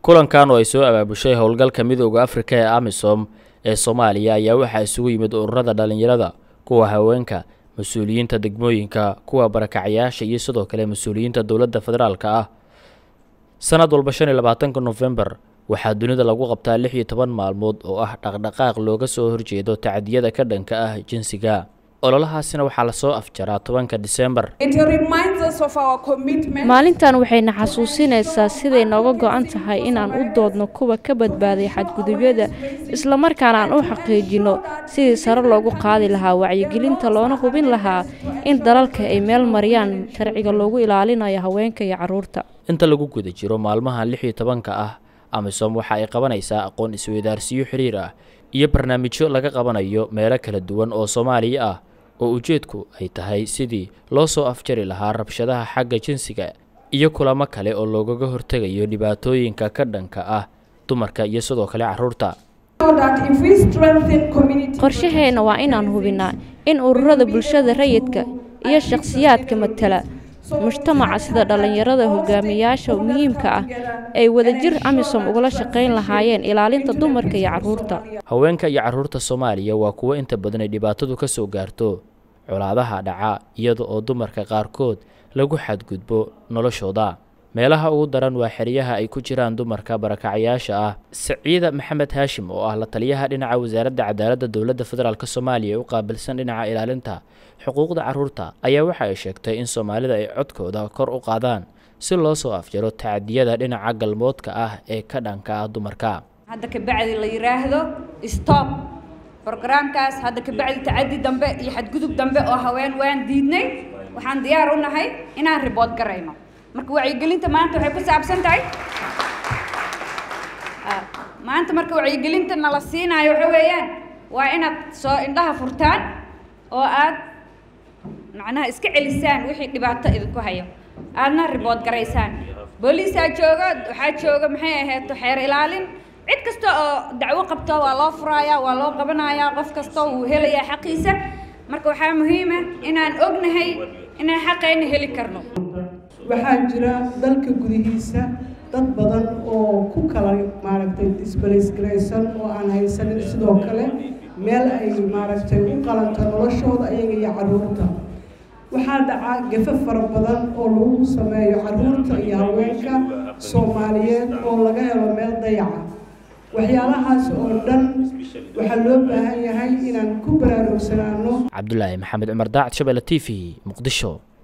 kulankan oo ay soo abaabushay howlgalka midooda afrika ee amisom ee soomaaliya ayaa waxaa isugu yimid ururada dhalinyarada kuwa haweenka mas-uuliyiinta degmooyinka kuwa barakacyaasha iyo sidoo kale mas-uuliyiinta dowladda federaalka ah sanad walba shan iyo labaatanka nofembar waxaa dunida lagu qabtaa lix iyo toban maalmood oo ah dhaqdhaqaaq looga soo horjeedo tacdiyada ka dhanka ah jinsiga ololahaasina waxaa lasoo afjaraa tobanka disembar maalintan waxayna xasuusinaysaa siday nooga go-an tahay inaan u doodno kuwa ka badbaaday xadgudubyada islamarkaana aan u xaqiijino sidii sare loogu qaadi lahaa wacyigelinta loona hubin lahaa in dalalka ay meel mariyaan sharciga loogu ilaalinayo haweenka iyo caruurta inta lagu guda jiro maalmaha lix iyo tobanka ah amisom waxa ay qabanaysaa aqoon isweydaarsiyo xiriir ah iyo barnaamijyo laga qabanayo meelo kala duwan oo soomaaliya ah oo ujeedku ay tahay sidii loo soo afjari lahaa rabshadaha xagga jinsiga iyo kulamo kale oo loogaga hortegayo dhibaatooyinka ka dhanka ah dumarka iyo sidoo kale caruurta qorshaheenna waa inaan hubinaa in ururada bulshada rayidka iyo shakhsiyaadka matala mujtamaca sida dhallinyarada hogaamiyayaasha muhiimka ah ay wadajir amisom ugala shaqayn lahaayeen ilaalinta dumarka iyo caruurta haweenka iyo caruurta soomaaliya waa kuwo inta badan ay dhibaatadu ka soo gaarto colaadaha dhaca iyada oo dumarka qaarkood lagu xadgudbo noloshooda meelaha ugu daran waa xeryaha ay ku jiraan dumarka barakacyaasha ah saciida maxamed haashim oo ah la taliyaha dhinaca wasaaradda cadaaladda dowladda federaalk soomaaliya ee u qaabilsan dhinaca ilaalinta xuquuqda caruurta ayaa waxa ay sheegtay in soomaalida ay codkooda kor u qaadaan si loo soo afjaro tacadiyada dhinaca galmoodka ah ee ka dhanka ah dumarka hadda kabacdi la yidhaahdo stop brogaraamkaas hadda kabacdi tacadi dambe iyo xadgudub dambe oo haween waan diidnay waxaan diyaar u nahay inaan ribood garayno marka wacyigelinta maanta waxay ku saabsan tahay maanta marka wacyigelinta nala siinaayo waxa weeyaan waa inaad soo indhaha furtaan oo aad macnaha iska celisaan wixii dhibaato idinku hayo aadna ribood garaysaan booliisaa jooga waxaa jooga maxay ahayd xeer ilaalin cid kasta oo dacwo qabto waa loo furayaa waa loo qabanayaa qof kasta wuu helayaa xaqiisa marka waxaa muhiima inaan ognahay inaan xaqayna heli karno waxaa jira dalka gudihiisa dad badan oo ku kala maaragtay disbalaysgaraysan oo aan haysanin sidoo kale meel ay maaragtay u qalanto noloshooda ayaga iyo caruurta waxaa dhaca gafe fara badan oo lagu sameeyo caruurta iyo haweenka soomaaliyeed oo laga helo meel dayaca waxyaalahaas oo dhan waxaa loo baahan yahay inaan ku baraarugsanaano cabdulaahi maxamed cumar daacad shabelle t v muqdisho